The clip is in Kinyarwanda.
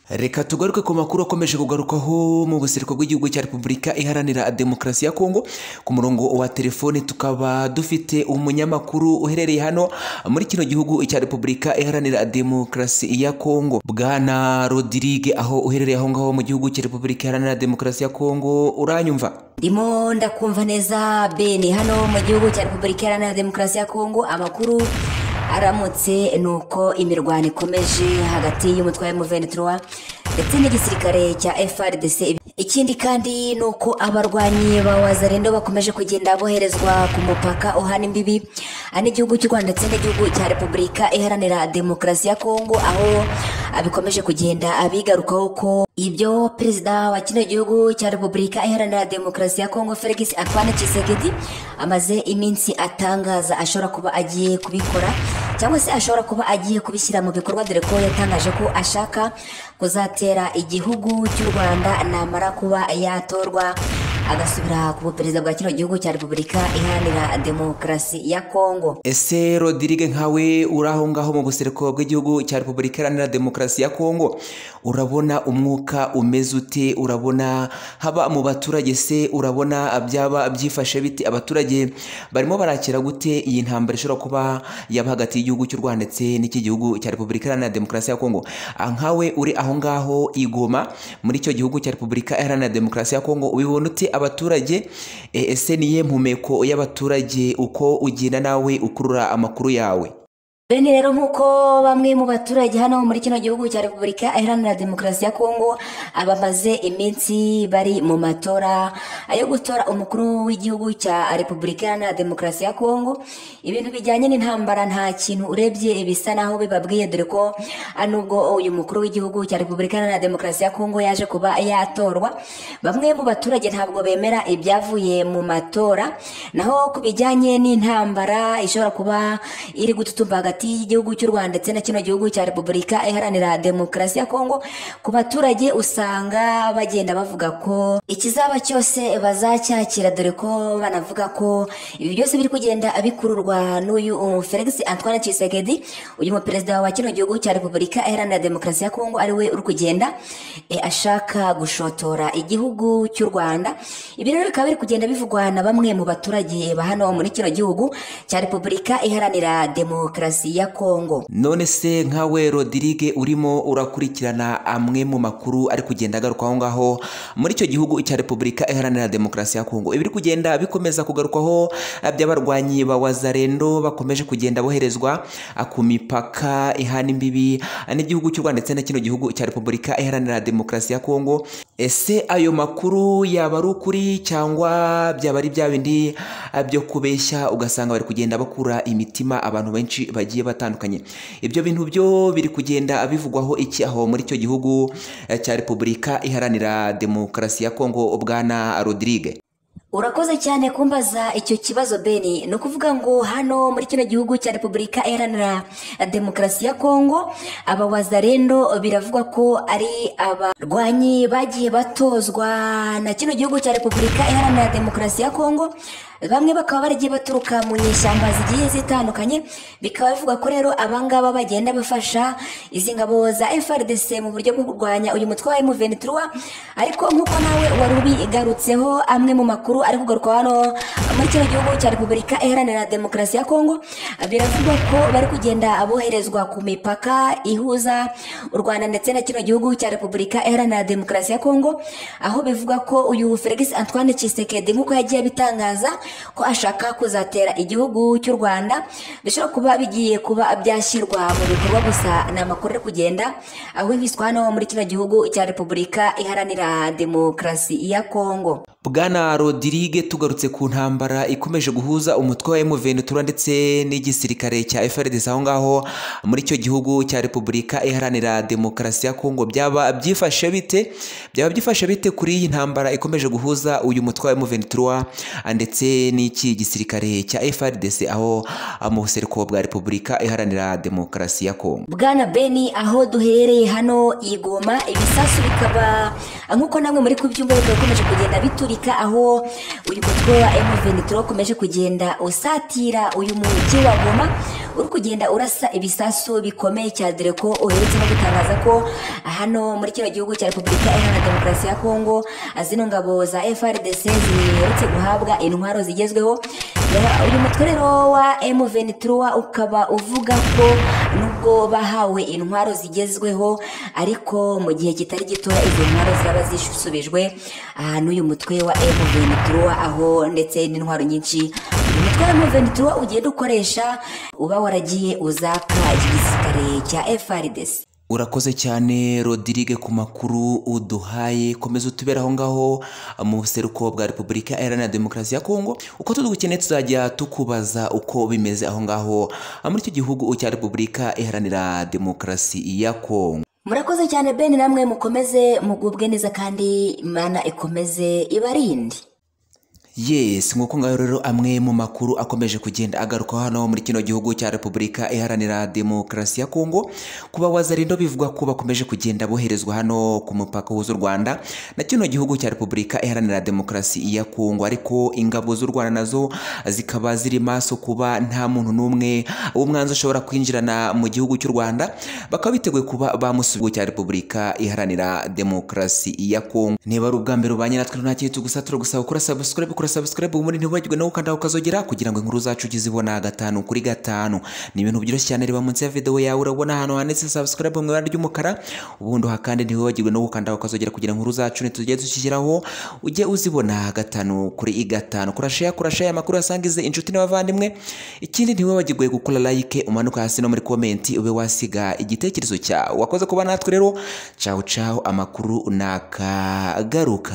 reka tugaruke ku makuru akomeje kugarukaho mu busiriko bw'igihugu cya repubulika iharanira demokarasi ya kongo ku murongo wa telefoni tukaba dufite umunyamakuru uherereye hano muri kino gihugu cya repubulika iharanira demokarasi ya kongo bwana rodirige aho uherereye aho ngaho mu gihugu cya repubulika iharanira demokarasi ya kongo uranyumva ndimo ndakumva neza bene hano mu gihugu cya repubulika iharanira demokarasi ya kongo amakuru aramutse ni uko imirwano ikomeje hagati y'umutwe wa M23 ndetse n'igisirikare cya FRDC ikindi kandi ni uko abarwanyi ba wazarendo bakomeje kugenda boherezwa ku mupaka uhana imbibi n'igihugu cy'u Rwanda ndetse n'igihugu cya Repubulika iharanira demokarasi ya Kongo aho abikomeje kugenda abigarukaho ko ibyo perezida wa kino gihugu cya repubulika iharanira demokarasi ya kongo felix antoine tshisekedi amaze iminsi atangaza ashobora kuba agiye kubikora cyangwa se ashobora kuba agiye kubishyira mu bikorwa dore ko yatangaje ko ashaka kuzatera igihugu cy'u rwanda namara kuba yatorwa agasubira ku buperezida bwa kino gihugu cya repubulika iharanira demokarasi ya kongo ese rodirige nkawe uri aho ngaho mu busereko bw'igihugu cya repubulika iharanira demokarasi ya kongo urabona umwuka umeze ute urabona haba mu baturage se urabona byaba byifashe bite abaturage barimo barakira gute iyi ntambara ishobora kuba yaba hagati y'igihugu cy'u rwanda ndetse n'iki gihugu cya repubulika iharanira demokarasi ya kongo nkawe uri aho ngaho igoma muri icyo gihugu cya repubulika iharanira demokarasi ya kongo ubibona ute abaturage ese niye mpumeko y'abaturage uko ugenda nawe ukurura amakuru yawe bene rero nk'uko bamwe mu baturage hano muri kino gihugu cya repubulika iharanira demokarasi ya kongo abamaze iminsi bari mu matora yo gutora umukuru w'igihugu cya repubulika iharanira demokarasi ya kongo ibintu bijyanye n'intambara nta kintu urebye bisa naho bibabwiye dore ko nubwo uyu mukuru w'igihugu cya repubulika iharanira demokarasi ya kongo yaje kuba yatorwa bamwe mu baturage ntabwo bemera ibyavuye mu matora naho ku bijyanye n'intambara ishobora kuba iri gututumba hagati hagati y'igihugu cy'u Rwanda ndetse na kino gihugu cya Repubulika iharanira demokarasi ya Kongo ku baturage usanga bagenda bavuga ko ikizaba cyose bazacyakira dore ko banavuga ko ibi byose biri kugenda bikururwa n'uyu Felix Antoine Tshisekedi uyu muperezida wa kino gihugu cya Repubulika iharanira demokarasi ya Kongo ari we uri kugenda e, ashaka gushotora igihugu cy'u Rwanda ibi rero bikaba biri kugenda bivugwa na bamwe mu baturage ba hano muri kino gihugu cya Repubulika iharanira demokarasi ya kongo none se nkawe rodirige urimo urakurikirana amwe mu makuru ari kugenda agaruka aho ngaho muri icyo gihugu cya repubulika iharanira demokarasi ya kongo ibiri kugenda bikomeza kugarukwaho by'abarwanyi ba wazarendo bakomeje kugenda boherezwa ku mipaka ihana imbibi n'igihugu cy'u rwanda ndetse na kino gihugu cya repubulika iharanira demokarasi ya kongo ese ayo makuru yaba ari ukuri cyangwa byaba ari bya bindi byo kubeshya ugasanga bari kugenda bakura imitima abantu benshi bagiye batandukanye ibyo bintu byo biri kugenda bivugwaho iki aho muri icyo gihugu cya repubulika iharanira demokarasi ya kongo bwana rodirige urakoze cyane kumbaza icyo kibazo beni ni ukuvuga ngo hano muri kino gihugu cya repubulika iharanira demokarasi ya kongo abawazarendo biravugwa ko ari abarwanyi bagiye batozwa na kino gihugu cya repubulika iharanira demokarasi ya kongo bamwe bakaba baragiye baturuka mu nyishyamba zigiye zitandukanye bikaba bivuga ko rero abangaba bagenda bafasha izi ngabo za FRDC mu buryo bwo kurwanya uyu mutwe wa M23 ariko nk'uko nawe wari ubigarutseho amwe mu makuru ari kugaruka hano muri kino gihugu cya Repubulika Iharanira Demokarasi ya Kongo biravugwa ko bari kugenda aboherezwa ku mipaka ihuza u Rwanda ndetse na kino gihugu cya Repubulika Iharanira Demokarasi ya Kongo aho bivuga ko uyu Felix Antoine Tshisekedi nk'uko yagiye abitangaza ko ashaka kuzatera igihugu cy'u rwanda bishobora kuba bigiye kuba byashyirwa mu bikorwa gusa ni amakuru ari kugenda ahwihwiswa hano muri kino gihugu cya repubulika iharanira demokarasi ya kongo bwana rodirige tugarutse ku ntambara ikomeje guhuza umutwe wa emuventura ndetse n'igisirikare cya frdc aho ngaho muri icyo gihugu cya repubulika iharanira demokarasi ya kongo byaba byifashe bite byaba byifashe bite kuri iyi ntambara ikomeje guhuza uyu mutwe wa emuventura ndetse n'iki gisirikare cya frdc aho mu busereko bwa repubulika iharanira demokarasi ya kongo bwana beni aho duhereye hano igoma ibisasu bikaba nk'uko namwe muri kubyumva bikaba bikomeje kugenda bitura Afurika aho uyu mutwe wa M23 ukomeje kugenda usatira uyu mujyi wa Goma uri kugenda urasa ibisasu bikomeye cyadire ko uherutse no gutangaza ko hano muri kino gihugu cya repubulika iharanira demokarasi ya kongo zino ngabo za frdc ziherutse guhabwa intwaro zigezweho Ya, uyu mutwe rero wa M23 ukaba uvuga ko nubwo bahawe intwaro zigezweho ariko mu gihe kitari gito izo ntwaro zaba zisubijwe ahantu uyu mutwe wa M23 aho ndetse n'intwaro nyinshi uyu mutwe wa M23 ugenda ukoresha uba waragiye uzaka igisirikare cya FARDC urakoze cyane rodirige ku makuru uduhaye komeza utubera aho ngaho mu buseruko bwa repubulika iharanira demokarasi ya kongo uko tudukeneye tuzajya tukubaza uko bimeze aho ngaho muri icyo gihugu cya repubulika iharanira demokarasi ya kongo murakoze cyane Ben namwe mukomeze mugubwe neza kandi Imana ikomeze ibarinde Yes, nk'uko ngaho rero amwe mu makuru akomeje kugenda agaruka hano muri kino gihugu cya Repubulika Iharanira Demokarasi ya Kongo, kuba wazarindo bivugwa ko bakomeje kugenda boherezwa hano ku mupaka w'u Rwanda na kino gihugu cya Repubulika Iharanira Demokarasi ya Kongo, ariko ingabo z'u Rwanda nazo zikaba ziri maso kuba nta muntu n'umwe w'umwanzi ushobora kwinjirana mu gihugu cy'u Rwanda, bakaba biteguye kuba bamusubiye cya Repubulika Iharanira Demokarasi ya Kongo. Niba ari ubwa mbere ubanye natwe nta kintu tugusa turagusaba gukora subscribe gukora subscribe ubundi ntiwibagirwe nawe ukanda ukazogera kugira ngo inkuru zacu uzibona gatanu kuri gatanu ni ibintu byoroshye cyane reba munsi ya video yawe urabona ahantu handitse subscribe mu ibara ry'umukara ubundi uhakande ntiwibagirwe no gukanda ukazogera kugira ngo inkuru zacu nitugende tuzishyiraho ujye uzibona gatanu kuri gatanu kora share kora share amakuru yasangize inshuti n'abavandimwe ikindi ntiwibagirwe gukora like umanuka hasi no muri comment ube wasiga igitekerezo cyawe wakoze kuba natwe rero ciao ciao amakuru nakagaruka